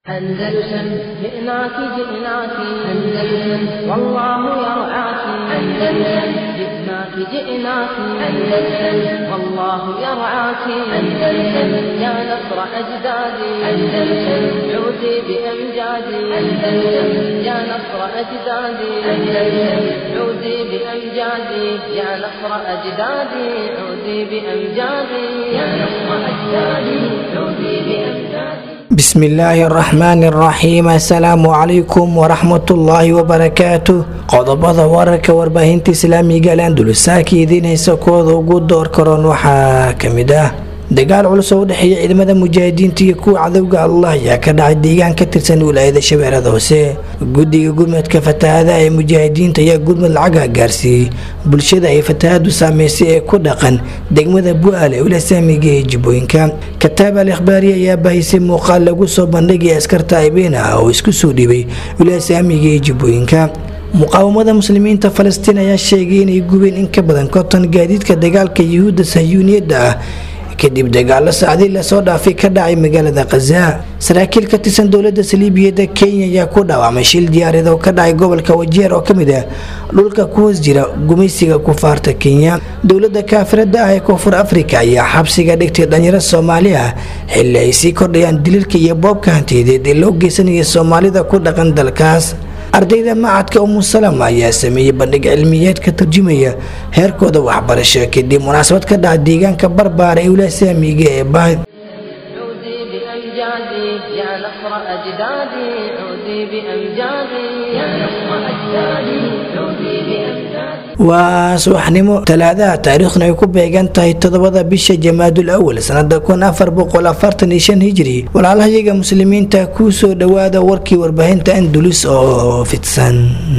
أندلسن جئناك جئناك أندلسن والله يرعاك أندلسن جئناك جئناك أندلسن والله يرعاك أندلسن يا نصر أجدادي أندلسن عودي بأمجادي أندلسن يا نصر أجدادي أندلسن عودي بأمجادي يا نصر أجدادي عودي بأمجادي يا نصر أجدادي عودي بأمجادي بسم الله الرحمن الرحيم السلام عليكم ورحمة الله وبركاته qodobada wararka warbaahinta islaamiga alandulusaaka idiin haysa kooda ugu door karoon waxaa kamid ah dagaal culus oo u dhexeeya ciidamada mujaahidiinta iyo kuwa cadowga allah ayaa ka dhacay deegaan ka tirsan wilaayada shabeellada hoose guddiga gurmadka fatahaada ee mujaahidiinta ayaa gurmad lacaga gaarsiiyey bulshada ay fatahaadu saameysay ee ku dhaqan degmada bu-aale ulasaamiga ee jibbooyinka kataab al ikhbaari ayaa bahisay muuqaal lagu soo bandhigaya askarta aybeen ah oo isku soo dhibay ulasaamiga ee jibbooyinka muqaawamada muslimiinta falastiin ayaa sheegay inay gubeen in ka badan konton gaadiidka dagaalka yuhuudda sahyuuniyadda ah kadib dagaalo saacdii lasoo dhaafay ka dhacay magaalada khaza saraakiil ka tirsan dowlada saliibiyada kenya ayaa ku dhaawacmay shil diyaareed oo ka dhacay gobolka wajeer oo kamid ah dhulka ku hoos jira gumaysiga kufaarta kenya dowlada kaafirada ah ee koonfur afrika ayaa xabsiga dhigtay dhalinyaro soomaali ah xili ay sii kordhayaan dililka iyo boobka hantiyadeed ee loo geysanaya soomaalida ku dhaqan dalkaas ardayda macadka umusalama ayaa sameeyey bandhig cilmiyeed ka turjumaya heerkooda waxbarasho kadib munaasabad ka dhaca deegaanka barbaara ee ulasaamiga ee bahay عودي بأمجادي يا نصر أجدادي عودي بأمجادي يا نصر أجدادي عودي بأمجادي waa subaxnimo talaadaha taariikhduna ay ku beegan tahay toddobada bisha jamaadul awal sanada kun afar boqol afartan iyo shan hijri walaalahayaga muslimiinta kuu soo dhowaada warkii warbaahinta andulus oo fidsan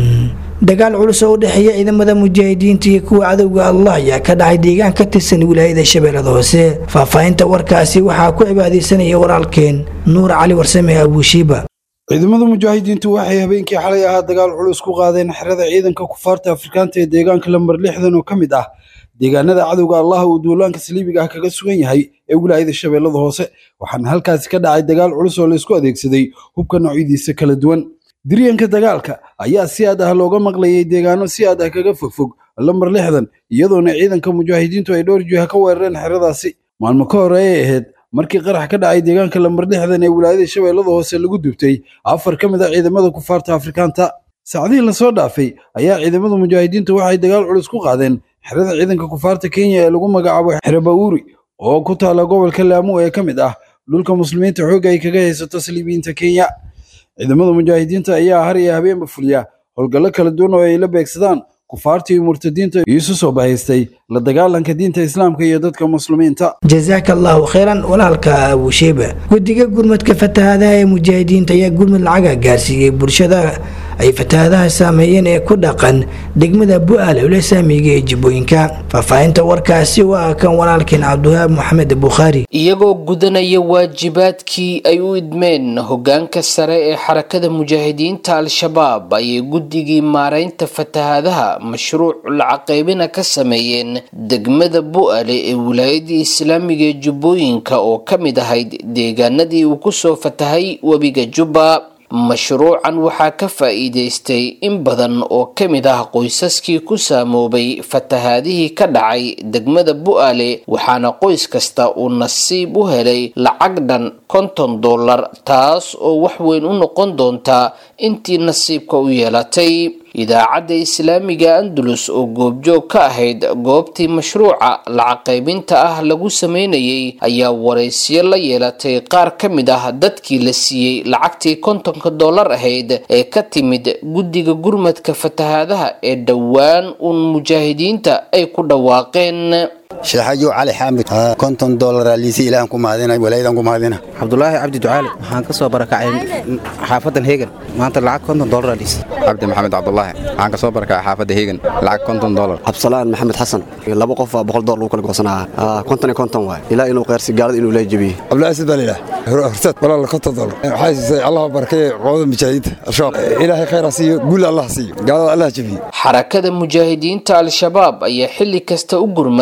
dagaal culus oo u dhexeeya ciidamada mujaahidiinta iyo kuwa cadowga allah ayaa ka dhacay deegaan ka tirsan wilaayada shabeellada hoose faahfaahinta warkaasi waxaa ku cibaadeysanaya walaalkeen nuur cali warsame abuushiiba ciidamada mujaahidiintu waxay habeenkii xalay ahaa dagaal culus ku qaadeen xerada ciidanka kufaarta afrikaanta ee deegaanka lambar lixdan oo ka mid ah deegaanada cadowga allaha uu duulaanka saliibiga ah kaga sugan yahay ee wilaayada shabeellada hoose waxaana halkaasi ka dhacay dagaal culus oo laysku adeegsaday hubka noocyadiisa kala duwan diryanka dagaalka ayaa si aad ah looga maqlayay deegaano si aad ah kaga fogfog lambar lixdan iyadoona ciidanka mujaahidiintu ay dhowr jiha ka weerareen xeradaasi maalmo ka hore ay ahayd markii qarax ka dhacay deegaanka lambar lixdan ee wilaayada shabeellada hoose lagu dubtay afar ka mid a ciidamada kufaarta afrikaanta saacdihii lasoo dhaafay ayaa ciidamada mujaahidiinta waxay dagaal culus ku qaadeen xerada ciidanka kufaarta kenya ee lagu magacaabo xere bawuri oo ku taala gobolka laamu ee ka mid ah dhulka muslimiinta xoogga ay kaga haysato saliibiyiinta kenya ciidamada mujaahidiinta ayaa har iyo habeenba fuliya howlgallo kala duwan oo ay la beegsadaan kufaarta iyo murtadiinta isu soo bahaystay la dagaalanka diinta islaamka iyo dadka muslimiinta jazaaka allahu khayran walaalka abuusheeba guddiga gurmadka fatahaadaha ee mujaahidiinta ayaa gurmad lacaga gaarsiiyey bulshada ay fatahaadaha saameeyeen ee ku dhaqan degmada bu-aal ulasaamiga ee jibbooyinka faahfaahinta warkaasi waa kan walaalkeen cabdiwahaab maxamed bukhaari iyagoo gudanaya waajibaadkii ay u idmeen hogaanka sare ee xarakada mujaahidiinta al-shabaab ayay guddigii maareynta fatahaadaha mashruuc lacaqaybina ka sameeyeen degmada bu-ale ee wilaayadii islaamiga ee jubbooyinka oo ka mid ahayd deegaanadii uu kusoo fatahay webiga jubba mashruucan waxaa ka faa'iidaystay in badan oo ka mid ah qoysaskii ku saamoobay fatahaadihii ka dhacay degmada bu-aale waxaana qoys kasta uu nasiib u helay lacag dhan konton dollar taas oo wax weyn u noqon doonta intii nasiibka u yeelatay idaacadda islaamiga andalus oo goobjoog ka ahayd goobtii mashruuca lacaqaybinta ah lagu sameynayay ayaa waraysiyo la yeelatay qaar ka mid ah dadkii la siiyey lacagtii kontonka dollar ahayd ee ka timid guddiga gurmadka fatahaadaha ee dhowaan uun mujaahidiinta ay ku dhawaaqeen sheexayo cali xaamid konton dolara liisi ilaahan ku mahadina walaayadan ku mahadina cabdulaahi cabdi ducaale waxaan ka soo barakacay xaafadan heegan maanta lacag konton dolara liisi cabdi maxamed cabdulaahi waxaan ka soo barakacay xaafadda heegan lacag konton dolar cabsalaan maxamed xasan laba qof baa boqol dolar lagu kala goosanaa konton iyo konton waay ilaa inuu qeyrsi gaalada inuu lee jebiye cabdulaahi sidalilah horseed walaal konton dolar waxaa siisay allah barakeeye qowada mujaahidiinta al-shabaab ilaahay khayr ha siiyo guul allah siiyo gaalada allah jebiye xarakada mujaahidiinta al-shabaab ayaa xilli kasta u gurmata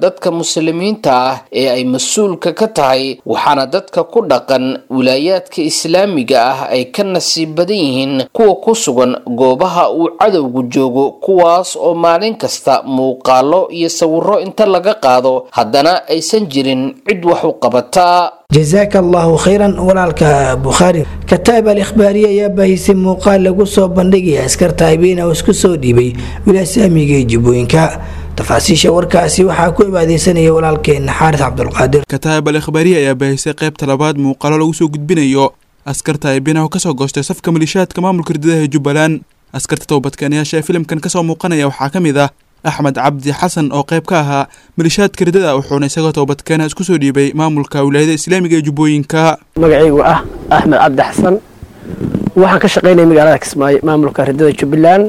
dadka muslimiinta ah ee ay mas-uulka ka tahay waxaana dadka ku dhaqan wilaayaadka islaamiga ah ay ka nasiib badan yihiin kuwa ku sugan goobaha uu cadowgu joogo kuwaas oo maalin kasta muuqaalo iyo sawiro inta laga qaado haddana aysan jirin cid wax u qabata jazaaka allahu khayran walaalka bukhaari kataab al ikhbaariye ayaa baahisay muuqaal lagu soo bandhigaya askarta habeena oo isku soo dhiibay wilaasaamiga ee jubbooyinka tafaasiisha warkaasi waxaa ku ibaadeysanaya walaalkeena xaaris cabdulqaadir kataab al ikhbaariye ayaa baahisay qaybta labaad muuqaalo lagu soo gudbinayo askarta habeena oo kasoo goostay safka malishaadka maamulka ridadaha jubbaland askarta toobadkeenayaasha ee filimkan kasoo muuqanaya waxaa ka mid ah axmed cabdi xasan oo qayb ka ahaa malishaadka ridada wuxuuna isagoo toobadkeena isku soo dhiibay maamulka wilaayada islaamiga ee jubbooyinka magacaygu ah axmed cabdi xasan waxaan ka shaqaynaya magaalada kismaayo maamulka ridada jubbaland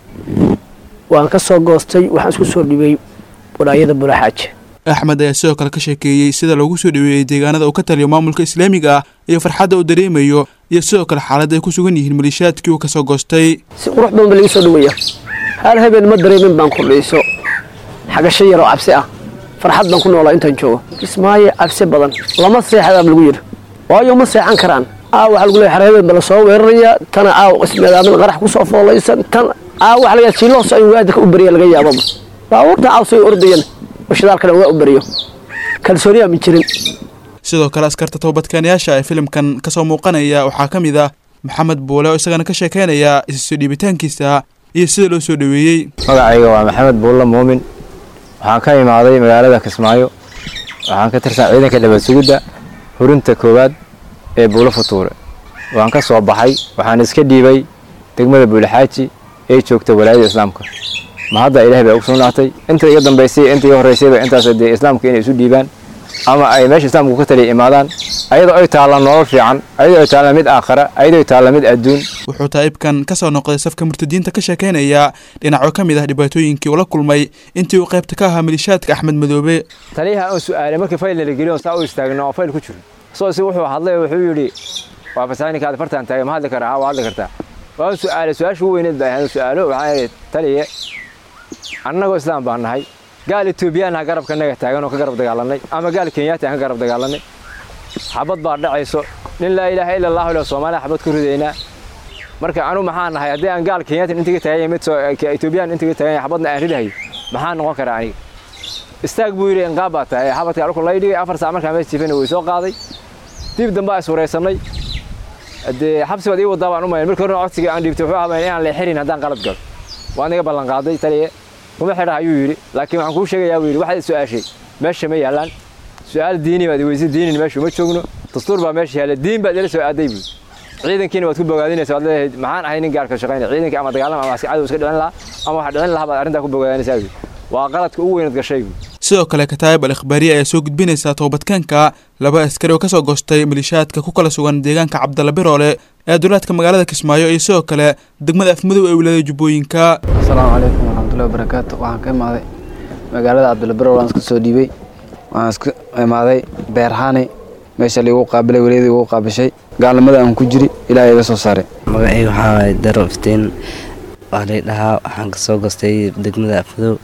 waan ka soo goostay waxaan isku soo dhiibay walaayada bulaaxaaje axmed ayaa sidoo kale ka sheekeeyey sida loogu soo dhaweeyey deegaanada uu ka taliyo maamulka islaamiga ah iyo farxadda uu dareemayo iyo sidoo kale xaaladda ay ku sugan yihiin malishaadkii uu kasoo goostay si qurux badan ba laga soo dhaweeya hal habeen ma dareemin baan kordhayso xagasho yar oo cabsi ah farxad baan ku noolaa intaan joogo kismaayo cabsi badan lama seexadaaba lagu yidhi waayo ma seexan karaan aa waxaa lagu leeyahay xareebeen bala soo weeraraya tana aaw ismeedaamin qarax ku soo foolaysan tan aa waxa laga jiiloos in waadika u beriya laga yaababa baabuurta aaw say ordayan oo shidaalkana waa u beriyo kalsooniyaa ma jirin sidoo kale askarta toobadkeenayaasha ee filimkan kasoo muuqanaya waxaa ka mid ah maxamed buule oo isagana ka sheekeynaya isasoo dhiibitaankiisa iyo sida loo soo dhaweeyey magacayga waa maxamed buulle muumin waxaan ka imaaday magaalada kismaayo waxaan ka tirsan ciidanka dhabadsugidda hurinta koowaad ee buulo futuure waan ka soo baxay waxaan iska dhiibay degmada buulixaaji ee joogta walaayada islaamka ma hadda ilaah bay ugu sugnaatay inta iga dambaysay inta iga horreysayba intaas dee islaamka inay isu dhiibaan ama ay meesha islaamku ka taliya imaadaan ayadoo ay taalla nolol fiican ayadoo ay taalla mid aakhara ayadoo ay taalla mid adduun wuxuu taa'ibkan ka soo noqday safka murtadiinta ka sheekeynaya dhinacyo ka mid ah dhibaatooyinkii uu la kulmay intii uu qaybta ka ahaa malishaadka axmed madoobe taliyaha aan su'aalay markii fayl la geliyo saa u istaagno oo fayl ku jiro soo si wuxuu hadlay wuxuu yidhi waa fasaaninkaada fartaan taagay ma hadli karaa haa waa hadli kartaa waan su'aalay su-aasha ugu weyneed baa ahayd su'aalo waxaan idhi taliye annagoo islaam baan nahay gaal etoobiyaan ha garabka naga taagan oo ka garab dagaalanay ama gaal kenyaati aan ka garab dagaalanay xabad baa dhacayso nin laa ilaaha ila allahu ila soomaaliya xabad ku ridaynaa marka anu maxaa nahay haddii aan gaal kenyaati intiga taagan mid etoobiyaan intiga taagan xabadna aan ridahay maxaa noqon karaa aniga istaag buu yidhi inqaab baa tahay xabadka alku lay dhigay afar saac markaa mees jiifana way soo qaaday dib dambe is waraysanay dee xabsi baad ii wadaa baan u mayn markii horena codsiga aan dhiibtay wuxuu ahaa inaan leexirin haddaan qalad galo waan iga ballan qaaday taliye kuma xidha ayuu yidhi laakiin waxaan kuu sheegayaa buu yidhi waxaad su-aashay meesha ma yaallaan su-aal diini baad weysay diinin meesha uma joogno dastuur baa meesha yaalla diin baad ila soo aaday buu ciidankiina waad ku bogaadinaysa waad leedahay maxaan ahay nin gaarka shaqaynaya ciidankii ama dagaalama ama aska cadow iska dhicin lahaa ama waxa dhicin lahaa baad arrintaa ku bogaadinaysaa buu waa qaladka ugu weynaad gashay buu sidoo kale kataayib al ikhbaariye ayaa soo gudbinaysaa toobadkaanka laba askari oo kasoo goostay malishaadka ku kala sugan deegaanka cabdalla biroole ee dulaadka magaalada kismaayo iyo sidoo kale degmada afmadow ee wilaayada jubbooyinka asalaamu calaykum waraxmatullahi wabarakaatu waxaan ka imaaday magaalada cabdalla biroole waan iska soo dhiibay waxaan iska imaaday beerhani meesha liigu qaabilay weliyadii igu qaabishay gaalnimada aan ku jiri ilaahay iga soo saaray magacayga waxaa waaye daro iftiin waa lay dhahaa waxaan kasoo goostay degmada afmadow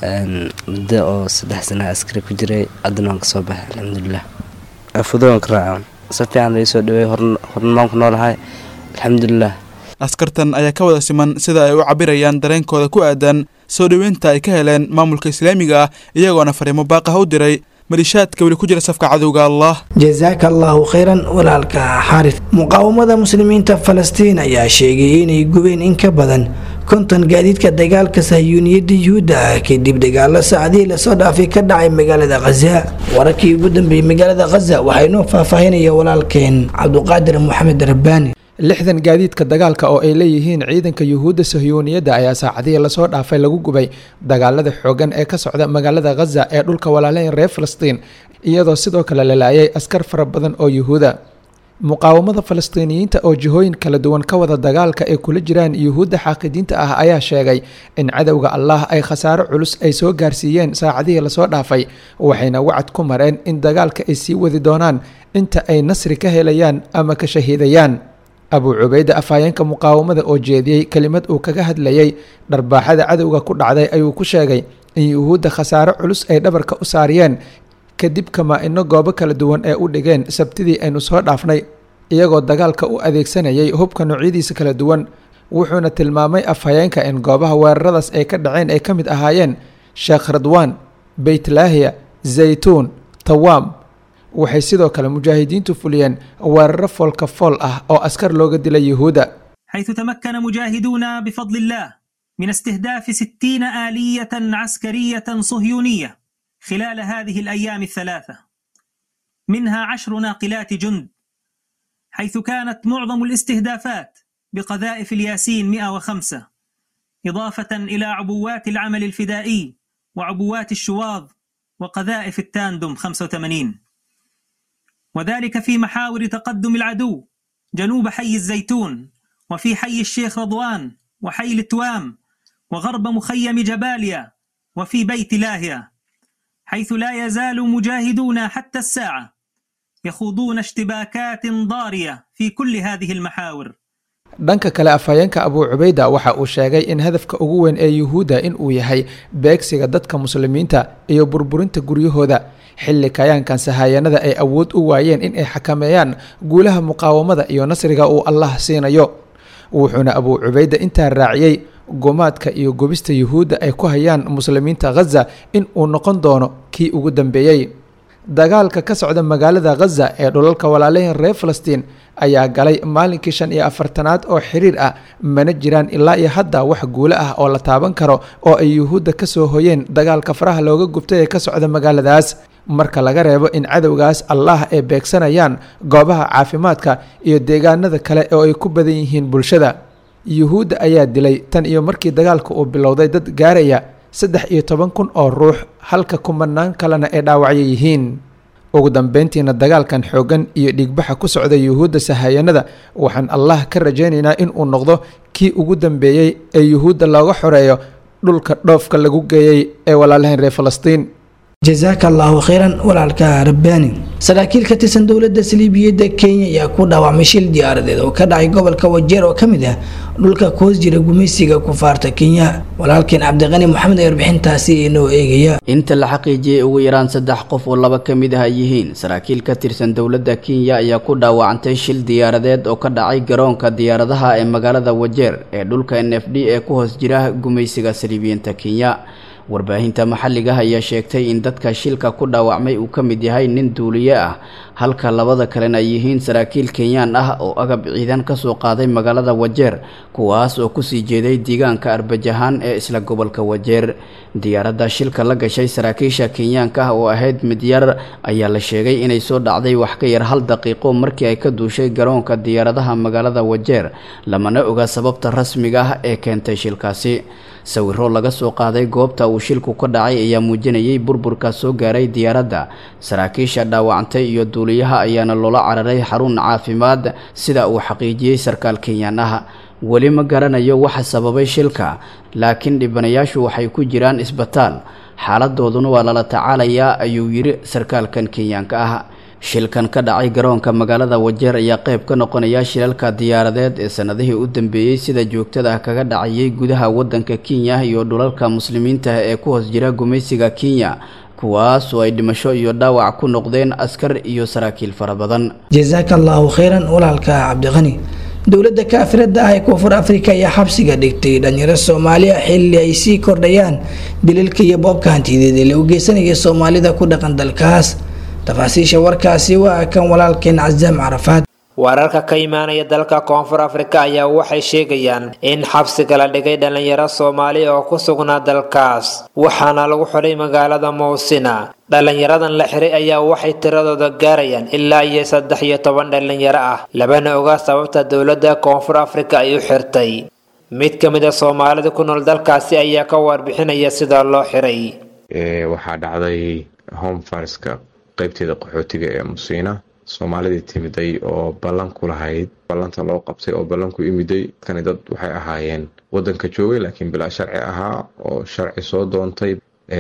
muddo oo saddex sana askari ku jiray haddana waan kasoo baxay alxamdulilah afmadow waan ka raaca si fiican lai soo dhaweey hornmaan ku noolahay alxamdulilah askartan ayaa ka wada siman sida ay u cabirayaan dareenkooda ku aadan soo dhoweynta ay ka heleen maamulka islaamiga ah iyagoona fariimo baaqah u diray malishaadka weli ku jira safka cadowga allah jazaaka allahu khayran walaalka xaaris muqaawamada muslimiinta falastiin ayaa sheegay inay gubeen in ka badan konton gaadiidka dagaalka sahyuuniyadda yuhuudda ah kadib dagaalo saacadihii lasoo dhaafay ka dhacay magaalada khaza wararkii ugu dambeeyey magaalada khaza waxaa inoo faahfaahinaya walaalkeen cabduqaadir moxamed rabbaani lixdan gaadiidka dagaalka oo ay leeyihiin ciidanka yuhuudda sahyuuniyadda ayaa saacadihii lasoo dhaafay lagu gubay dagaalada xoogan ee ka socda magaalada khaza ee dhulka walaalayn reer falastiin iyadoo sidoo kale la laayay askar fara badan oo yuhuuda muqaawamada falastiiniyiinta oo jihooyin kala duwan ka wada dagaalka ay kula jiraan yuhuudda xaaqidiinta ah ayaa sheegay in cadowga allah ay khasaaro culus ay soo gaarsiiyeen saacadihii lasoo dhaafay waxayna wacad ku mareen in dagaalka ay sii wadi doonaan inta ay nasri ka helayaan ama ka shahiidayaan abuu cubayde afhayeenka muqaawamada oo jeediyey kelimad uu kaga hadlayay dharbaaxada cadowga ku dhacday ayuu ku sheegay in yuhuudda khasaare culus ay dhabarka u saariyeen kadib kamaa-ino goobo kala duwan ee u dhigeen sabtidii aynu soo dhaafnay iyagoo dagaalka u adeegsanayay hubka noocyadiisa kala duwan wuxuuna tilmaamay afhayeenka in goobaha weeraradaas ay ka dhaceen ay ka mid ahaayeen sheekh radwaan beytlaahiya zaytuun tawaam waxay sidoo kale mujaahidiintu fuliyeen weeraro foolka fool ah oo askar looga dilay yuhuudda حيث تمكن مجاهدون بفضل الله من استهداف ستين آلية عسكرية صهيونية خلال هذه الأيام الثلاثة منها عشر ناقلات جند حيث كانت معظم الاستهدافات بقذائف الياسين 105 إضافة إلى عبوات العمل الفدائي وعبوات الشواظ وقذائف التاندم 85 وذلك في محاور تقدم العدو جنوب حي الزيتون وفي حي الشيخ رضوان وحي التوام وغرب مخيم جباليا وفي بيت لاهيا حيث لا يزال مجاهدون حتى الساعة يخوضون اشتباكات ضارية في كل هذه المحاور dhanka kale afhayeenka abuu cubayda waxa uu sheegay in hadafka ugu weyn ee yuhuudda in uu yahay beegsiga dadka muslimiinta iyo burburinta guryahooda xilli kayaankan sahaayanada ay awood u waayeen in ay xakameeyaan guulaha muqaawamada iyo nasriga uu allah siinayo wuxuuna abuu cubayda intaa raaciyey gumaadka iyo gubista yuhuudda ay ku hayaan muslimiinta khaza in uu noqon doono kii ugu dambeeyey dagaalka ka socda magaalada khaza ee dhulalka walaalahin reer falastiin ayaa galay maalinkii shan iyo afartanaad oo xiriir ah mana jiraan ilaa iyo hadda wax guulo ah oo la taaban karo oo ay yuhuudda ka soo hoyeen dagaalka faraha looga gubtay ee ka socda magaaladaas marka laga reebo in cadowgaas allah ay beegsanayaan goobaha caafimaadka iyo deegaanada kale oo ay ku badan yihiin bulshada yuhuudda ayaa dilay tan iyo markii dagaalka uu bilowday dad gaaraya saddex iyo toban kun oo ruux halka kumanaan kalena ay dhaawacyo yihiin ugu dambeyntiina dagaalkan xooggan iyo dhiigbaxa ku socda yuhuudda sahayanada waxaan allah ka rajaynaynaa in uu noqdo kii ugu dambeeyey ee yuhuudda looga xoreeyo dhulka dhoofka lagu geeyey ee walaalahayn reer falastiin jasaaka allaahu khayran walaalka rabbaani saraakiil ka tirsan dowladda saliibiyadda kenya ayaa ku dhaawacmay shil diyaaradeed oo ka dhacay gobolka wajeer oo ka mid ah dhulka koos jira gumaysiga kufaarta kenya walaalkeen cabdiqani moxamed ee warbixintaasi inoo eegaya inta la xaqiijiyey ugu yaraan saddex qof oo laba ka mid ah ay yihiin saraakiil ka tirsan dowladda kenya ayaa ku dhaawacantay shil diyaaradeed oo ka dhacay garoonka diyaaradaha ee magaalada wajeer ee dhulka n f d ee ku hoos jira gumaysiga saliibiyiinta kenya warbaahinta maxalliga ayaa sheegtay in dadka shilka ku dhaawacmay uu ka mid yahay nin duuliye ah halka labada kalena ay yihiin saraakiil kenyaan ah oo agab ciidan ka soo qaaday magaalada wajeer kuwaas oo kusii jeeday deegaanka arbajahaan ee isla gobolka wajeer diyaaradda shilka la gashay saraakiisha kenyaanka ah oo ahayd mid yar ayaa la sheegay inay soo dhacday wax ka yar hal daqiiqo markii ay ka duushay garoonka diyaaradaha magaalada wajeer lamana oga sababta rasmiga ah ee keentay shilkaasi sawiro laga soo qaaday goobta uu shilku ka dhacay ayaa muujinayay burburka soo gaaray diyaaradda saraakiisha dhaawacantay iyo duuliyaha ayaana loola cararay xarun caafimaad sida uu xaqiijiyey sarkaal kenyaan ah weli ma garanayo waxa sababay shilka laakiin dhibanayaashu waxay ku jiraan isbitaal xaaladooduna waa lala tacaalayaa ayuu yidhi sarkaalkan kenyaanka ah shilkan ka dhacay garoonka magaalada wajeer ayaa qayb ka noqonaya shilalka diyaaradeed ee sanadihii u dambeeyey sida joogtada ah kaga dhacayay gudaha wadanka kenya iyo dhulalka muslimiinta ee ku hoos jira gumaysiga kenya kuwaas oo ay dhimasho iyo dhaawac ku noqdeen askar iyo saraakiil fara badan jasaaka allaahu khayran walaalka cabdiqani dowladda kaafirada ah ee koonfur afrika ayaa xabsiga dhigtay dhalinyaro soomaaliya xilli ay sii kordhayaan dililka iyo boobka hantideed ee lagu geysanaya soomaalida ku dhaqan dalkaas tafaasiisha warkaasi waa kan walaalkeen casaam carafaad wararka ka imaanaya dalka koonfur afrika ayaa waxay sheegayaan in xabsiga la dhigay dhalinyaro soomaali oo ku sugnaa dalkaas waxaana lagu xidhay magaalada mowsina dhalinyaradan la xiray ayaa waxay tiradooda gaarayaan ilaa iyo saddex iyo toban dhalinyaro ah labana oga sababta dowladda koonfur afrika ay u xirtay mid ka mid a soomaalida ku nool dalkaasi ayaa ka warbixinaya sida loo xiray waxaa dhacday homefarska qaybteeda qaxootiga ee musiina soomaalidii timiday oo ballan ku lahayd ballanta loo qabtay oo ballan ku imiday kani dad waxay ahaayeen wadanka joogay laakiin bilaa sharci ahaa oo sharci soo doontay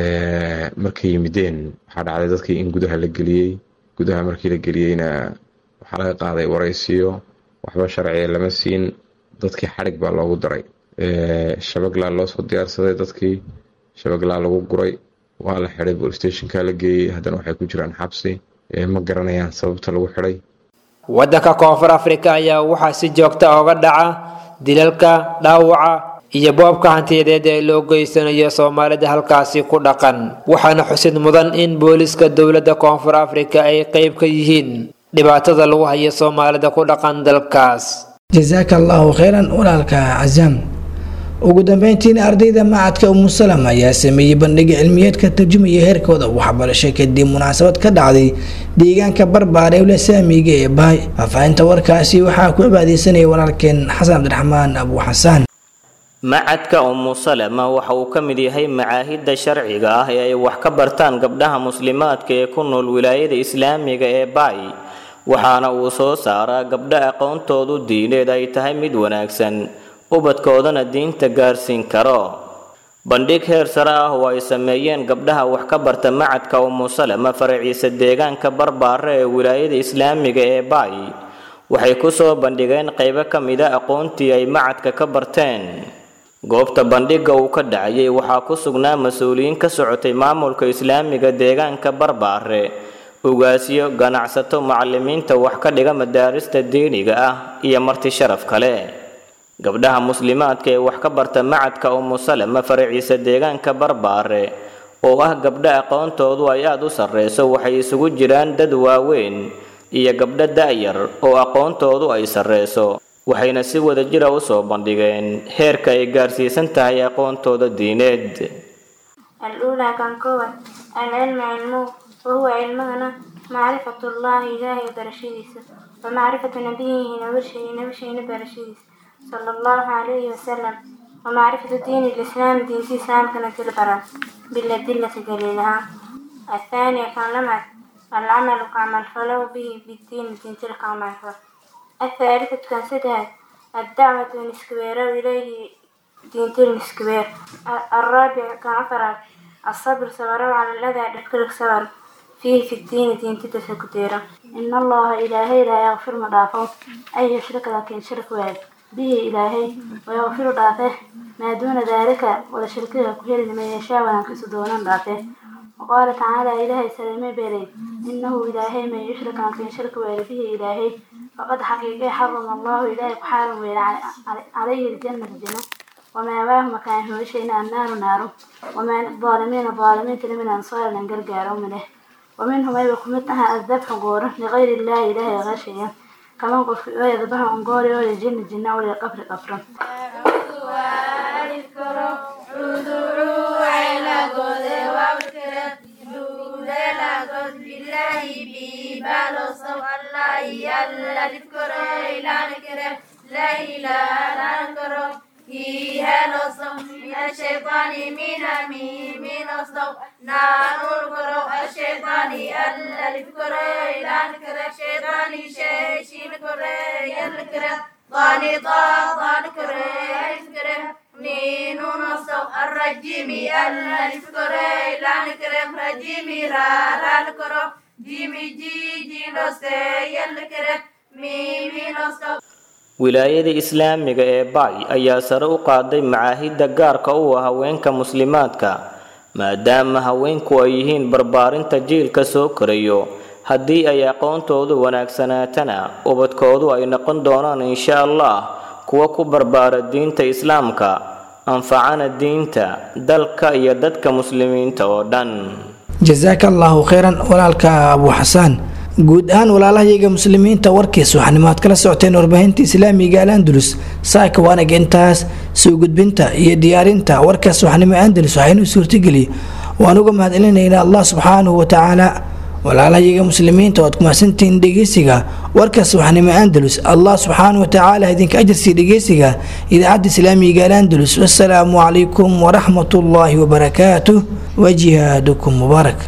markay yimideen waxaa dhacday dadkii in gudaha la geliyey gudaha markii la geliyeyna waxaa laga qaaday waraysiyo waxba sharciga lama siin dadkii xadhig baa loogu daray shabaglaa loo soo diyaarsaday dadkii shabeeglaa lagu guray waa la xidhay bolstationka la geeyey haddana waxay ku jiraan xabsi ma garanayaan sababta lagu xidhay waddanka koonfur afrika ayaa waxaa si joogta oga dhaca dilalka dhaawaca iyo boobka hantiyadeed ee loo geysanayo soomaalida halkaasi ku dhaqan waxaana xusid mudan in booliska dowladda koonfur afrika ay qeyb ka yihiin dhibaatada lagu hayo soomaalida ku dhaqan dalkaas jasaaka allahu kheyran walaalka casaam ugu dambeyntiina ardayda macadka umusalam ayaa sameeyey bandhiga cilmiyeed ka tarjumaya heerkooda waxbarasho kadib munaasabad ka dhacday deegaanka barbaar ee ulasaamiga ee bahay faahfaahinta warkaasi waxaa ku abaadeysanaya walaalkeen xasan cabdiraxmaan abu xasaan macadka umu salama waxa uu ka mid yahay macaahidda sharciga ah ee ay wax ka bartaan gabdhaha muslimaadka ee ku nool wilaayada islaamiga ee baay waxaana uu soo saaraa gabdho aqoontoodu diineed ay tahay mid wanaagsan ubadkoodana diinta gaarsiin karo bandhig heer sare ah oo ay sameeyeen gabdhaha wax ka barta macadka umu salama faraciisa deegaanka barbaare ee wilaayada islaamiga ee baay waxay ku soo bandhigeen qaybo ka mida aqoontii ay macadka ka barteen goobta bandhigga uu ka dhacayay waxaa ku sugnaa mas-uuliyiin ka socotay maamulka islaamiga deegaanka barbaare ugaasyo ganacsato macalimiinta wax ka dhiga madaarista diiniga ah iyo marti sharaf kale gabdhaha muslimaadka ee wax ka barta macadka umu salama faraciisa deegaanka barbaare oo ah gabdho aqoontoodu ay aada u sarreyso waxay isugu jiraan dad waaweyn iyo gabdho da'yar oo aqoontoodu ay sarreyso waxayna si wada jira u soo bandhigeen heerka ay gaarsiisan tahay aqoontooda diineed الأولى كان كوان العلم علمه وهو علمنا معرفة الله إلهي برشيدس ومعرفة نبيه نبشه نبشه برشيدس صلى الله عليه وسلم ومعرفة دين الإسلام دين الإسلام كانت البرا بالأدلة دليلها الثانية كان لمعت العمل كعمل فلو به بالدين دين تلك عمل الثالثة كان سدهت الدعوة نسكوير إليه دين تل نسكوير الرابع كان عفرات الصبر صبر على الذي يذكرك صبر فيه في الدين دين تتسكتيرا إن الله إلهي لا يغفر مضافه أي يشرك لكن شرك واحد به إلهي ويغفر ضعفه ما دون ذلك ولا شركه كهير لمن يشاء وينكس دون ضعفه وقال تعالى إلهي سلمي بيري إنه إلهي من يشرك لكن شرك واحد به إلهي فقد حقيقي حرم الله إلهي بحارم عليه الجنة الجنة وما واه مكان هو شيء النار نار وما الظالمين الظالمين من أنصار لنقرقار منه ومنهم أي بقمتها الذبح قوره لغير الله إلهي غشيا كمان قف يذبح عن قوري ولا جن جنة ولا قفر قفر لا إله إلا فيها نصب من الشيطان من أمين من نصب نار الكرو الشيطان ألا الكرو إلى الكرو الشيطان شيء شين كرو يلكرو ضاني ضا ضان كرو الكرو نين نصب الرجيم ألا الكرو إلى الكرو رجيم را را الكرو جيمي جي جي نصب يلكرو ميمي نصب wilaayada islaamiga ee baay ayaa sare u qaaday macaahidda gaarka u ah haweenka muslimaadka maadaama haweenku ay yihiin barbaarinta jiilka soo korayo haddii ay aqoontoodu wanaagsanaatana ubadkoodu ay noqon doonaan insha allah kuwa ku barbaara diinta islaamka anfacana diinta dalka iyo dadka muslimiinta oo dhan jasaaka allaahu kheyran walaalka abu xasaan guud ahaan walaalahayaga muslimiinta warkiis waxaanimo aad kala socoteen warbaahinta islaamiga al andalus saaka waanaga intaas soo gudbinta iyo diyaarinta warkaas waxnimo andalus waxaynu suurtageliye waan uga mahadcelinaynaa allah subxaanahu watacaala walaalahayaga muslimiinta oad kumahadsantihiin dhegeysiga warkaas waxnimo andalus allah subxaanahu watacaala idinka ajarsii dhegeysiga idaacadda islaamiga al andalus wasalaamu calaykum waraxmat ullaahi wabarakaatuh wajihaadukum mubaarak